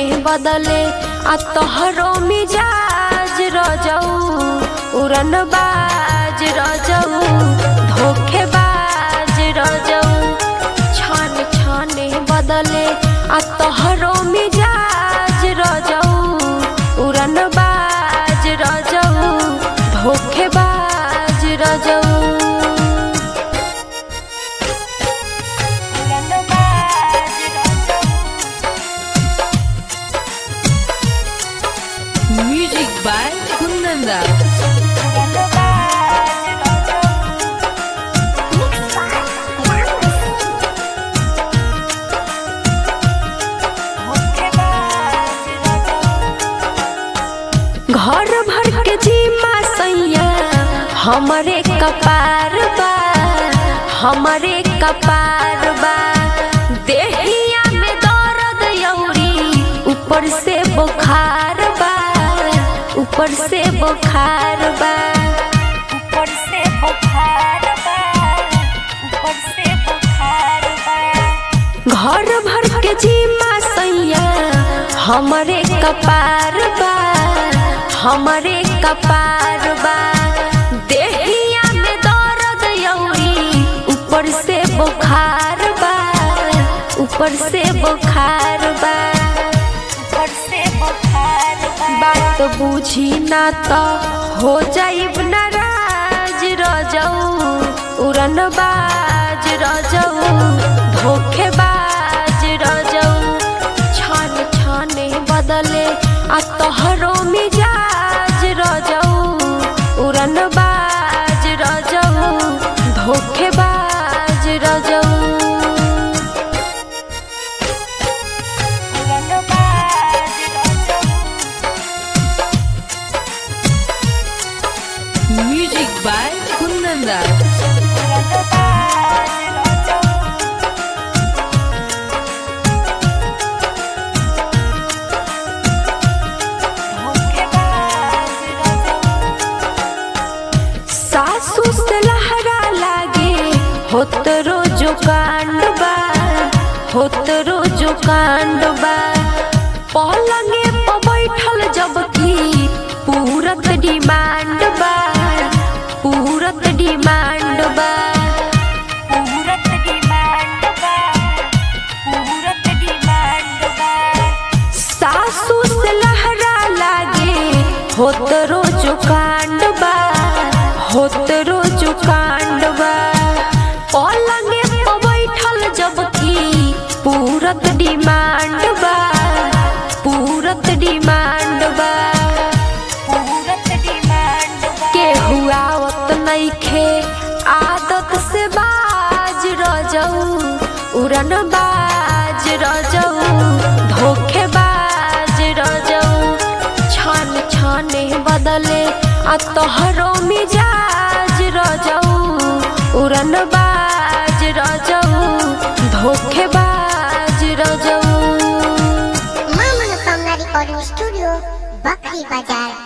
बदले आ तोहरो मिजाज रजऊ उड़न बाज रजऊ धोखेबाज रजऊ छान छाने बदले आ तोहरो मिजाज रजऊ उड़न बाज रजऊ धोखेबाज रजऊ Music by Kunanda. घर भर के जीमा सैया हमरे कपार बा हमरे कपार बा देहिया में दर्द यौरी ऊपर से बुखार बा ऊपर से बुखार बा ऊपर से बुखार बा ऊपर से बुखार बा घर भर के जीमा सैया हमरे कपार बा हमरे कपार बा देहिया में दर्द यौरी ऊपर से बुखार बा ऊपर से बुखार बा ऊपर से बुखार बा बात बुझी ना तो हो जाइब नाराज रजऊ उड़न बाज रजऊ धोखेबाज रजऊ छान छाने बदले आ तोहरो मिजाज रजऊ उड़न बाज रजऊ धोखेबाज रजऊ Music by Kunanda. सासू से लहरा लागे होत रोजो कांड बा होत रोजो कांड बा पलंगे पर बैठल जबकि पूरत डिमांड बा पूरत डिमांड बा पूरत डिमांड बा पूरत डिमांड बा सासू से लहरा लागे होत रोजो कांड बा होत रोजो कांड बा पलंगे पर बैठल जबकि पूरत डिमांड बा पूरत डिमांड बा पूरत डिमांड बा के हुआवत नइखे आदत से बाज रजऊ उड़न बाज रजऊ धोखेबाज रजऊ छान छाने बदले आ तोहरो मिजाज रजऊ उड़न बाज रजऊ धोखेबाज रजऊ मां मनोकामना रिकॉर्डिंग स्टूडियो बकरी बाजार